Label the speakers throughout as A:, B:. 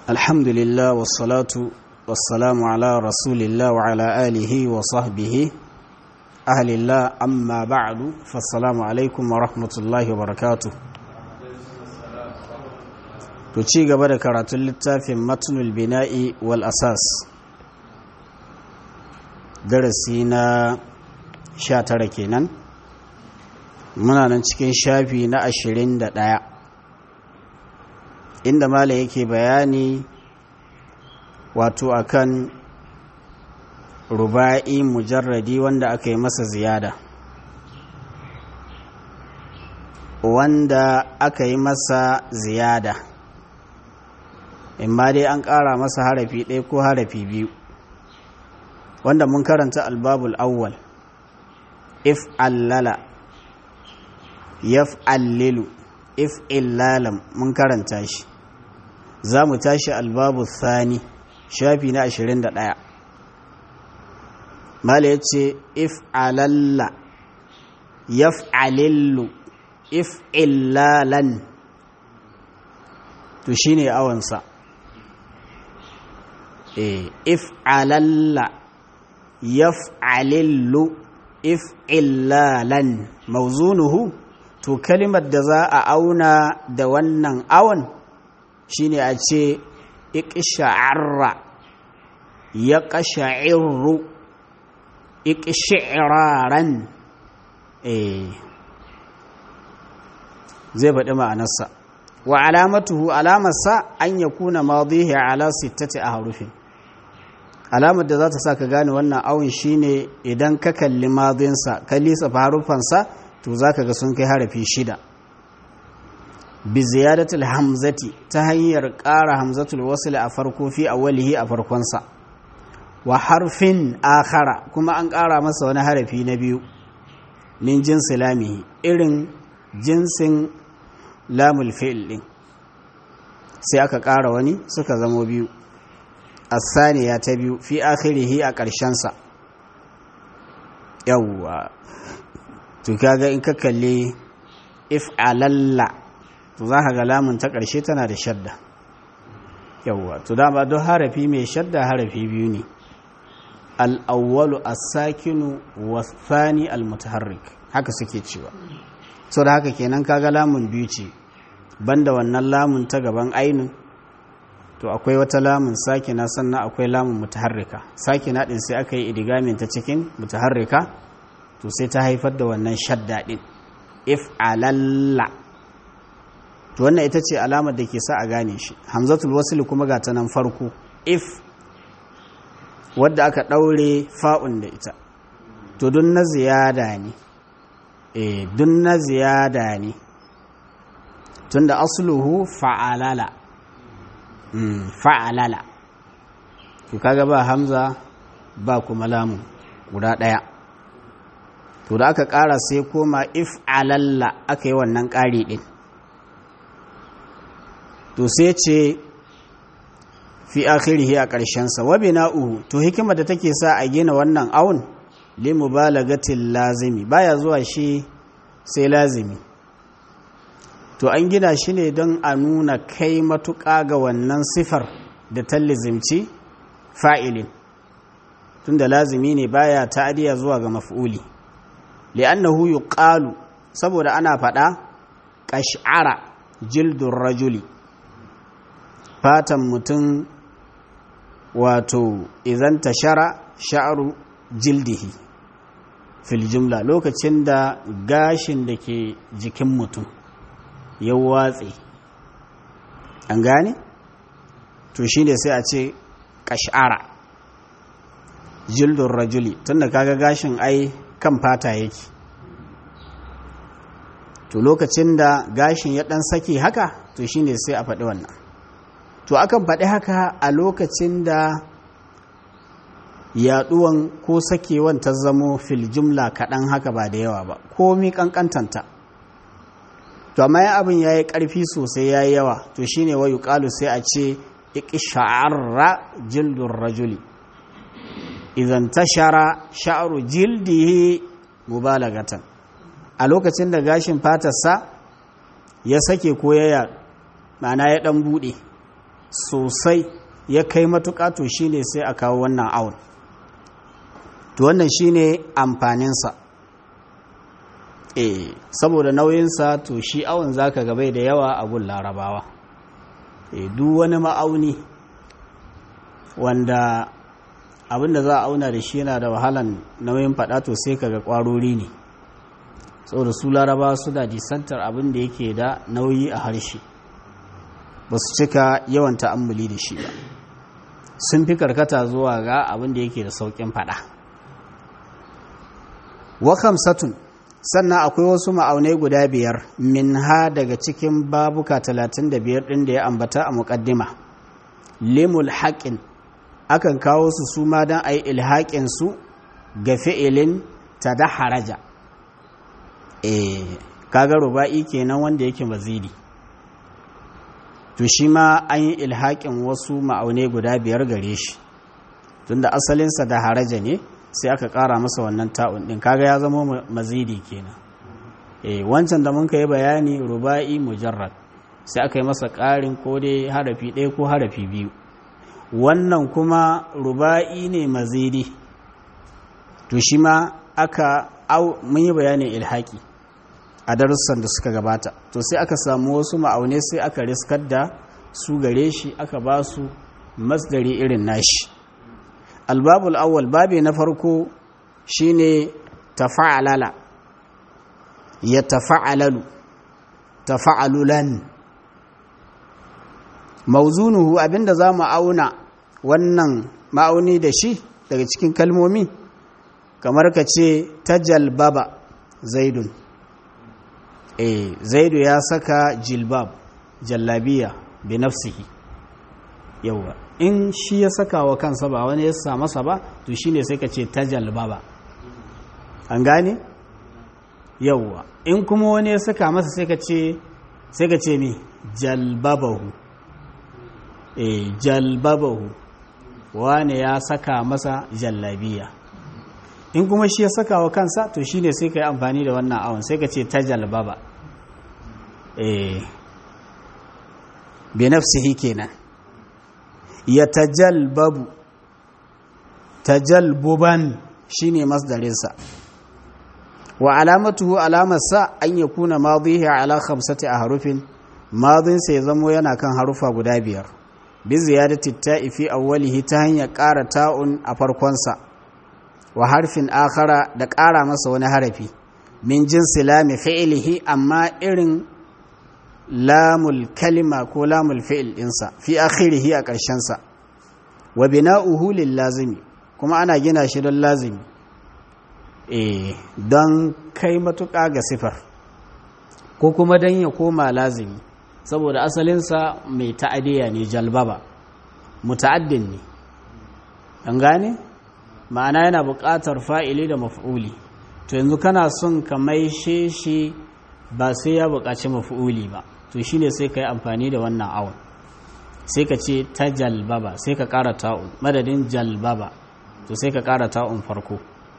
A: الحمد لله والصلاة والسلام على رسول الله وعلى آله وصحبه أهل الله أما بعد فالسلام عليكم ورحمة الله وبركاته تشي قبل كرات اللتافي متن البناء والأساس درسينا شاتر كينان muna nan cikin shafi na ashirin da ɗaya inda malam yake bayani wato akan ruba'i mujarradi wanda aka yi masa ziyada wanda aka yi masa ziyada imma dai an ƙara masa harafi ɗaya ko harafi biyu wanda mun karanta albabul awwal if allala yaf'allilu if illalam mun karanta shi za mu tashi albabu thani shafi na 21 mala ya ce if alalla yaf'alillu if illalan to shi ne awansa if alalla yaf'alillu if illalan mauzunuhu to kalimar da za a auna da wannan awon shine a ce iqsha'arra ya qasha'irru iqsha'iraran eh zai faɗi ma'anarsa wa alamatuhu alamarsa an yakuna madihi ala sittati ahrufin alamar da za ta sa ka gane wannan awon shine idan ka kalli madinsa ka lisa harufansa to za ka ga sun kai harafi shida bi ziyadatul hamzati ta hanyar ƙara hamzatul wasl a farko fi awwalihi a farkonsa wa harfin akhara kuma an ƙara masa wani harafi na biyu min jinsi lamihi irin jinsin lamul fi'il din sai aka ƙara wani suka zamo biyu asaniya ta biyu fi akhirihi a ƙarshensa yawwa to kaga in ka kalli if alalla to za ka ga lamun ta ƙarshe tana da shadda yawwa to dama don harafi mai shadda harafi biyu ne al'awwalu as-sakinu wasani al-mutaharrik haka suke cewa so da haka kenan kaga lamun biyu ce banda wannan lamun ta gaban ainun to akwai wata lamun sakina sannan akwai lamun mutaharrika sakina din sai aka yi idigamin ta cikin mutaharrika to sai ta haifar da wannan shadda din if alalla to wannan ita ce alamar da ke sa a gane shi hamzatul wasl kuma ga ta nan farko if wadda aka daure fa'un da ita to dun na ziyada ne eh dun na ziyada ne tunda asluhu fa'alala mm, fa'alala to kaga ba hamza ba kuma lamun guda daya to da aka ƙara sai koma if alalla aka yi wannan ƙari ɗin to sai ce fi akhirihi a ƙarshensa wa bina'uhu to hikimar da take sa a gina wannan awun li mubalagatil lazimi baya zuwa shi sai lazimi to an gina shi ne don a nuna kai matuƙa ga wannan sifar da tallizimci fa'ilin tunda lazimi ne baya ta'adiya zuwa ga maf'uli li'annahu yuqalu saboda ana faɗa ƙash'ara jildun rajuli fatan mutum wato idan tashara sha'aru jildihi fil jumla lokacin da gashin da ke jikin mutum ya watse an gane to shi ne sai a ce ƙash'ara jildun rajuli tunda kaga gashin ai kan fata yake to lokacin da gashin ya dan sake haka to shine sai a faɗi wannan to akan faɗi haka a lokacin da yaɗuwan ko sakewan ta zamo fil jumla kaɗan haka ba da yawa ba komi ƙanƙantanta to amma ya abin ya yi ƙarfi sosai ya yi yawa to shine wayu ƙalu sai a ce iƙisha'arra jildun rajuli idan tashara sha'ru jildihi mubalagatan a lokacin da gashin fatarsa ya sake ko ya ma'ana ya dan bude sosai ya kai matuƙa to shine sai a kawo wannan awon to wannan shine amfaninsa eh saboda nauyinsa to shi awon zaka gabai da yawa a gun larabawa eh duk wani ma'auni wanda abinda za a auna da shi yana da wahalan nauyin fada to sai kaga kwarori ne saboda su larabawa su da disantar abin da yake da nauyi a harshe ba su cika yawan ta'ammuli da shi ba sun fi karkata zuwa ga abin da yake da saukin fada wa satun sannan akwai wasu ma'aunai guda biyar min ha daga cikin babuka 35 ɗin da ya ambata a muƙaddima limul haƙin akan kawo su su ma don a yi ilhaƙin su ga fi'ilin ta da haraja e kaga ruba'i kenan wanda yake mazidi to shi ma an yi ilhaƙin wasu ma'aunai guda biyar gare shi tunda asalinsa da haraja ne sai aka ƙara masa wannan ta'un ɗin kaga ya zama mazidi kenan eh wancan da mun yi bayani ruba'i mujarrad sai aka yi masa ƙarin ko dai harafi ɗaya ko harafi biyu wannan kuma ruba'i ne mazidi to shi ma aka au mun yi bayanin ilhaki a darussan da suka gabata to sai aka samu wasu ma'aune sai aka riskar da su gare shi aka ba su masdari irin nashi albabul awwal babi na farko shine tafa'alala ya tafa'alalu tafa'alulan mauzunuhu abinda za mu auna wannan ma'auni da shi daga cikin kalmomi kamar ka ce tajalbaba zaidun eh zaidu ya saka jilbab jallabiya bi nafsihi yawa in shi ya saka wa kansa ba wani ya sa masa ba to shine sai ka ce tajalbaba an gane yawa in kuma wani ya saka masa sai ka ce sai ka ce mi jalbabahu eh jalbabahu wane ya saka masa jallabiya in kuma shi ya saka wa kansa to shine sai ka yi amfani da wannan awon sai ka ce ta jalbaba eh bi nafsihi kenan ya tajalbabu tajalbuban shine masdarinsa wa alamatuhu alamarsa an ya kuna madhihi ala khamsati ahrufin madhin sai zamo yana kan harufa guda biyar bi ziyadati ta'i fi awwalihi ta hanyar ƙara ta'un a farkonsa wa harfin akhara da ƙara masa wani harafi min jinsi lami fi'ilihi amma irin lamul kalima ko lamul fi'il ɗinsa fi akhirihi a ƙarshensa wa bina'uhu lil lazimi kuma ana gina shi don lazimi eh don kai matuƙa ga sifar ko kuma don ya koma lazimi saboda asalinsa mai ta'adiyya ne jalbaba muta'addin ne an gane ma'ana yana buƙatar fa'ili da maf'uli to yanzu kana son ka maishe shi ba sai ya buƙaci maf'uli ba to shine sai ka yi amfani da wannan awon sai ka ce ta jalbaba sai ka ƙara ta'un madadin jalbaba to sai ka ƙara ta'un farko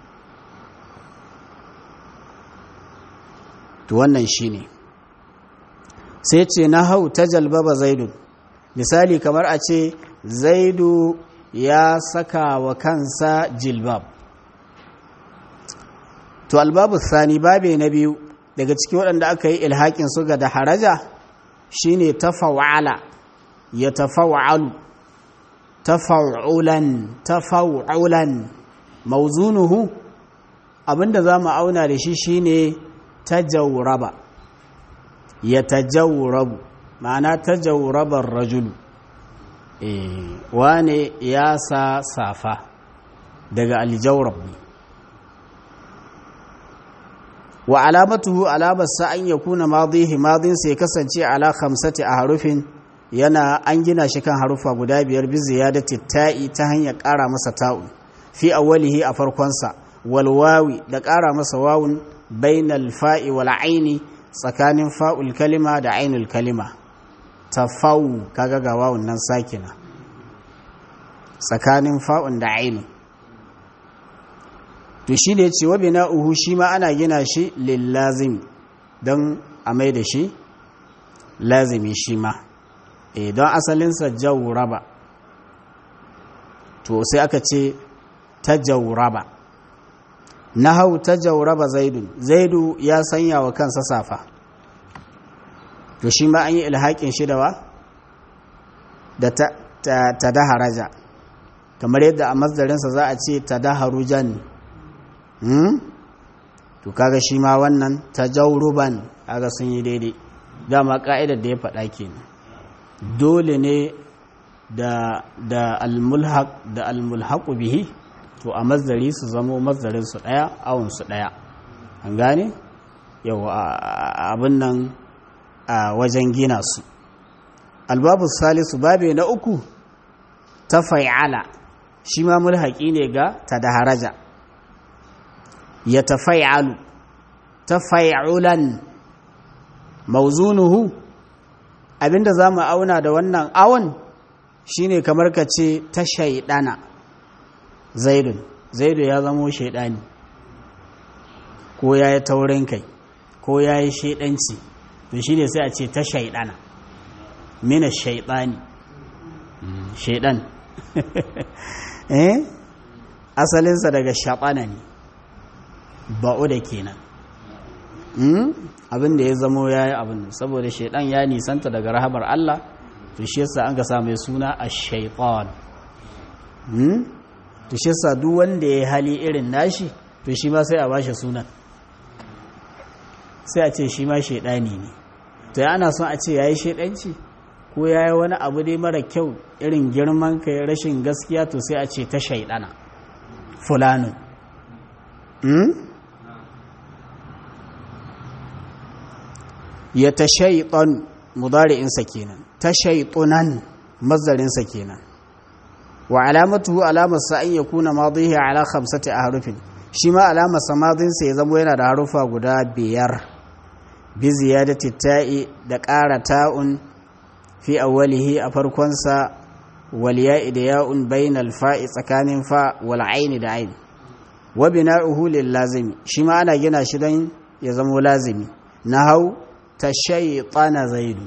A: to wannan shine sai ce na hau ta jalbaba zaidu misali kamar a ce zaidu ya saka wa kansa jilbab to albabu sani babe na biyu daga ciki waɗanda aka yi ilhaƙin su ga da haraja shine tafawala ya tafawa'alu tafa'ulan tafa'ulan mauzunuhu abinda za mu auna da shi shine tajawraba ya tajawrabu ma'ana tajawrabar rajulu eh wane ya sa safa daga aljawrab ne wa alamatuhu alamarsa an ya kuna madihi madinsa ya kasance ala khamsati a harufin yana an gina shi kan harufa guda biyar bi ziyadati ta'i ta hanyar ƙara masa ta'u fi awwalihi a farkonsa wal wawi da ƙara masa wawun bainal fa'i wal aini tsakanin fa'ul kalima da ainul kalima tafawu kaga ga wawun nan sakina tsakanin fa'un da ainun to shi ne ce wabi na'uhu shi ma ana gina shi lillazimi don a mai da shi lazimi shi ma eh don asalinsa jawraba to sai aka ce ta jawraba nahau ta jawraba zaidun zaidu ya sanya wa kansa safa to shi ma an yi ilhaƙin shi da wa da ta, ta, daharaja kamar yadda a mazdarinsa za a ce ta daharujan hmm? to kaga shi ma wannan ta jauruban kaga sun yi daidai dama ka'idar da ya faɗa kenan dole ne da da almulhaq da almulhaqu bihi to a mazdari su zamo mazdarin su daya awun su daya an gane yau abin nan a wajen gina su albabu salisu babe na uku ta fa'ala shi ma mulhaqi ne ga tadaharaja ya tafai'alu tafai'ulan mauzunuhu abinda za mu auna da wannan awon shine kamar ka ce ta shaidana zaidun zaidu ya zamo shaidani ko ya yi taurin kai ko ya yi shaidanci to shine sai a ce ta shaidana mina shaidani shaidan eh asalinsa daga shaɓana ne ba'u da kenan abin da ya zamo ya yi abin saboda shaidan ya nisanta daga rahamar Allah to shi yasa an ga sa mai suna a shaitan to shi yasa duk wanda ya hali irin nashi to shi ma sai a bashi sunan sai a ce shi ma shaidani ne to ya ana son a ce ya yi shaidanci ko ya yi wani abu dai mara kyau irin girman kai rashin gaskiya to sai a ce ta shaidana fulanin ya ta shaiɗon mudari'insa kenan ta shaiɗunan mazdarinsa kenan wa alamatu alamarsa an ya kuna madihi ala khamsati a harufin shi ma alamarsa madinsa ya zama yana da harufa guda biyar bi ziyadati ta'i da ƙara ta'un fi awwalihi a farkonsa wal ya'i da ya'un bainal fa'i tsakanin fa wal aini da aini wa bina'uhu lil lazimi shi ma ana gina shi don ya zama lazimi nahau ta shaitana zaidu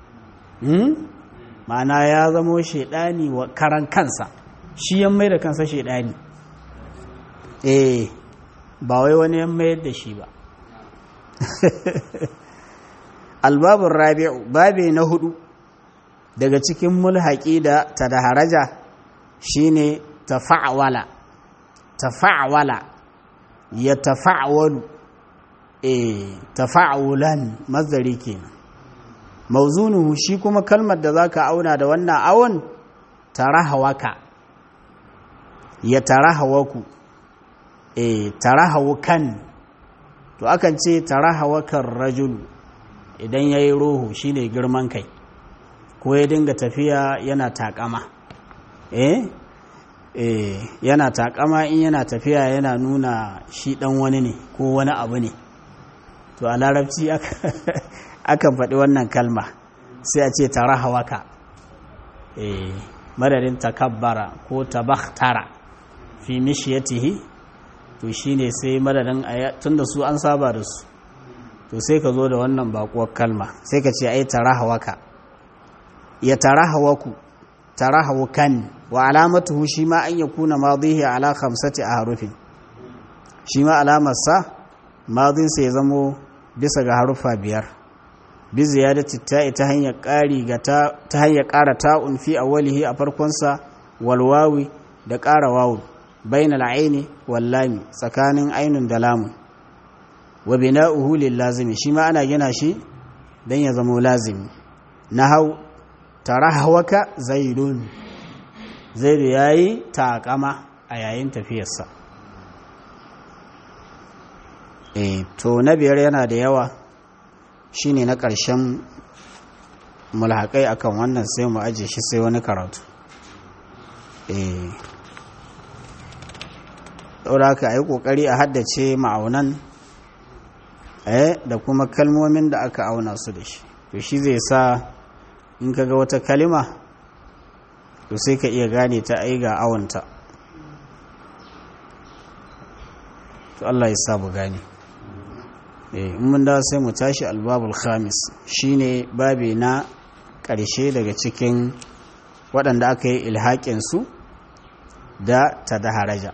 A: ma'ana ya zamo shaidani wa karan kansa shi yan mai da kansa shaidani eh ba wai wani yan mayar da shi ba albabin rabi'u babe na hudu daga cikin mulhaƙi da ta da haraja shine tafa'wala tafa'wala ya tafa'walu e tafa'ulan mazari kenan mauzunuhu shi kuma kalmar da zaka auna da wannan awon tarahawaka ya tarahawaku e tarahawukan to akan ce tarahawakan rajulu idan yayi roho shine girman kai ko ya dinga tafiya yana takama eh eh yana takama in yana tafiya yana nuna shi dan wani ne ko wani abu ne to a larabci akan faɗi wannan kalma sai a ce tara hawaka eh madadin takabbara ko tabakhtara fi mishiyatihi to shine sai madadin tunda su an saba da su to sai ka zo da wannan bakuwar kalma sai ka ce ai tara hawaka ya tara hawaku tara hawukan wa alamatuhu shi ma an yakuna madihi ala khamsati ahrufin shi ma alamarsa madinsa ya zamo bisa ga harufa biyar bi ziyadati ta'i ta hanyar ƙari ga ta hanyar ƙara ta'un fi awwalihi a farkonsa wal wawi da ƙara wawu bainal aini wal lami tsakanin ainun da lamun wa bina'uhu lil lazimi shi ma ana gina shi dan ya zama lazimi nahau tarahwaka zaidun zaidu yayi taƙama a yayin tafiyarsa e to na biyar yana da yawa shine na ƙarshen mulhaƙai akan wannan sai mu aje shi sai wani karatu e haka a yi ƙoƙari a haddace ma'aunan da kuma kalmomin da aka auna su da shi to shi zai sa in ka ga wata kalima to sai ka iya gane ta ai ga awanta to Allah ya sa mu gane in mun da sai mu tashi albabul khamis shine babi na ƙarshe daga cikin waɗanda aka yi ilhaƙinsu da ta da haraja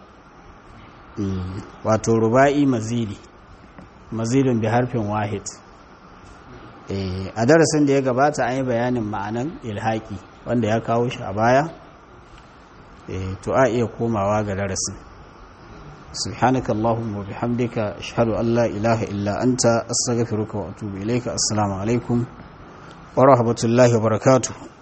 A: wato ruba'i mazidi mazidin bi harfin wahid a darasin da ya gabata an yi bayanin ma'anan ilhaƙi wanda ya kawo shi a baya to a iya komawa ga darasin سبحانك اللهم وبحمدك أشهد أن لا إله إلا أنت أستغفرك وأتوب إليك السلام عليكم ورحمة الله وبركاته